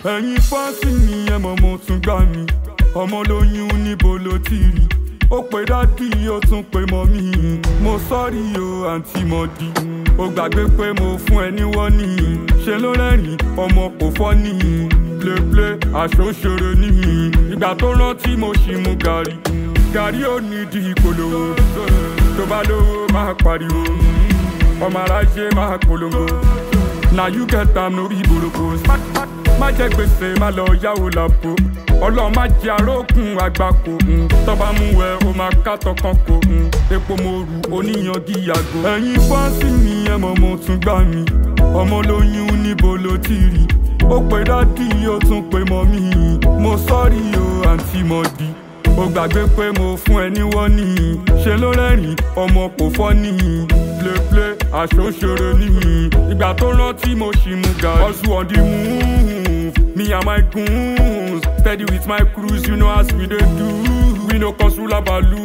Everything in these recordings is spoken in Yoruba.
ẹ̀yin fáǹsì mi ẹ mọ̀ mo tún gbà mí ọmọ lóyún níbo ló ti rí ó pe dádì ó tún pe mọ́mí mo sọ́rí o àǹtí mọ́dí ó gbàgbé pé mo fún ẹ ní wọ́nì ṣe ló rẹ́rìn ọmọ kò fọ́ nìyí pléplé aṣọ ṣeré nìyí ìgbà tó rántí mo ṣì mú gàrí gàrí ò ní di ìpolówó tó bá lówó máa pariwo ọmọ aráyé máa polongo na you get am no be boroko má jẹ gbèsè má lọ yáwó làpò ọlọ́run má jẹ arókùn àgbákò mm. tọ́ba mú ẹ o máa ká tọkàn kò mm. epo mo rù oníyanjú yàgò. ẹ̀yin fáǹsì mi ẹ mọ̀ mo tún gbà mí ọmọ lóyún níbo ló ti rí ó pe dádì ó tún pe mọ́mí mo sọ́rí o àǹtí mọ́dí ó gbàgbé pé mo fún ẹ ní wọ́nì ṣe ló rẹ́rìn ọmọ kò fọ́ nìyí pléplé aṣọ ṣeré nìyí ìgbà tó rántí mo ṣì mú gàrí. hustle on the move me and my goons steady with my crews you know as we dey do we no cause rula balu.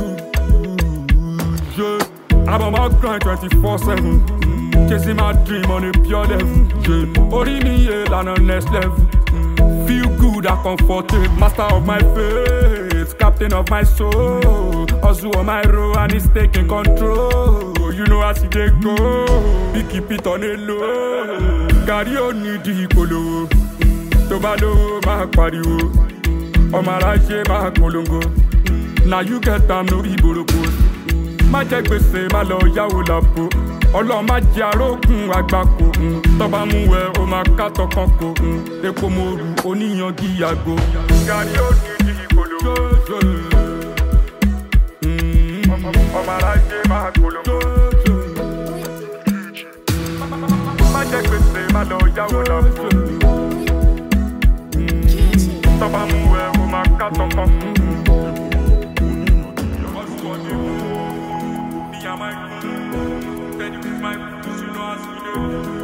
Yeah. I'm on my grind twenty four seven chasing my dream on a pure level. Yeah. orí mi yé lànà next level. Feel good and comfortable, master of my fate, captain of my soul. Hustle on my road and it's taking control. You know as it dey go, we keep it on a low. Gàrí ò ní di ìpolówó, tó bá lówó máa pariwo. Ọmọ aráyé máa polongo, na you get am no be boroko. Má jẹ gbèsè má lọ yáwó làpò. Ọlọ́run má jẹ arókùn àgbákò. mm. Tọ́ba mú ẹ o máa ká tọkàn kò. mm. Epo mo rù oníyanjú yàgò. Gàrí ò ní di ìpolówó. Mm. Ọmọ aráyé máa polongo. Má jẹ gbèsè má lọ yáwó làpò. Tọ́ba mú ẹ o máa ká tọkàn kò. Me and my crew, steady with my crews, you know as we do.